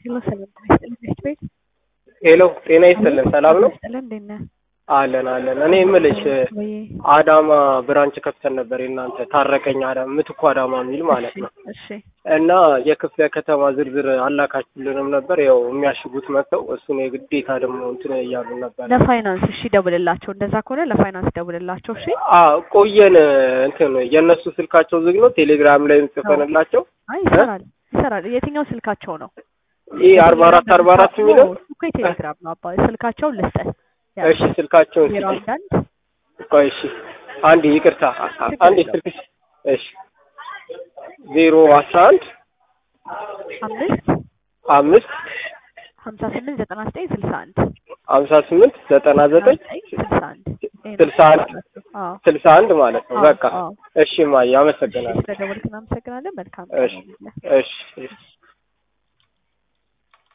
ሄሎ ሰላም ጤና ይስጥልኝ ትምህርት ቤት ሄሎ ጤና ይስጥልን ሰላም ነው ይስጥልን እንዴት ነህ? አለን አለን እኔ የምልሽ ወይ አዳማ ብራንች ከፍተን ነበር የእናንተ ታረቀኝ አዳማ ምትኩ አዳማ የሚል ማለት ነው እሺ እና የክፍለ ከተማ ዝርዝር አላካችሁልንም ነበር ያው የሚያሽጉት መጥተው እሱን የግዴታ ደግሞ እንትን እያሉ ነበር ለፋይናንስ እሺ ደውልላቸው እንደዛ ከሆነ ለፋይናንስ ደውልላቸው እሺ አ ቆየን እንትን የእነሱ ስልካቸው ዝግ ነው ቴሌግራም ላይ ጽፈንላቸው አይ ይሰራል ይሰራል የትኛው ስልካቸው ነው ይህ አርባ አራት አርባ አራት የሚለው እሱ እኮ የቴሌግራም ነው አባ ስልካቸውን ልስጠህ እሺ ስልካቸውን ዜሮ ስጪኝ። አንድ አንድ ቆይ እሺ አንድ ይቅርታ አንድ ስልክ እሺ ዜሮ አስራ አንድ አምስት አምስት ሀምሳ ስምንት ዘጠና ዘጠኝ ስልሳ አንድ ሀምሳ ስምንት ዘጠና ዘጠኝ ስልሳ አንድ ይሄ ነው ስልሳ አንድ አዎ ስልሳ አንድ ማለት ነው። አዎ፣ በቃ አዎ። እሺ ማየ አመሰግናለሁ። ስለደወልክ እናመሰግናለን መልካም እሺ ቀን ይሁንልህ። እሺ እሺ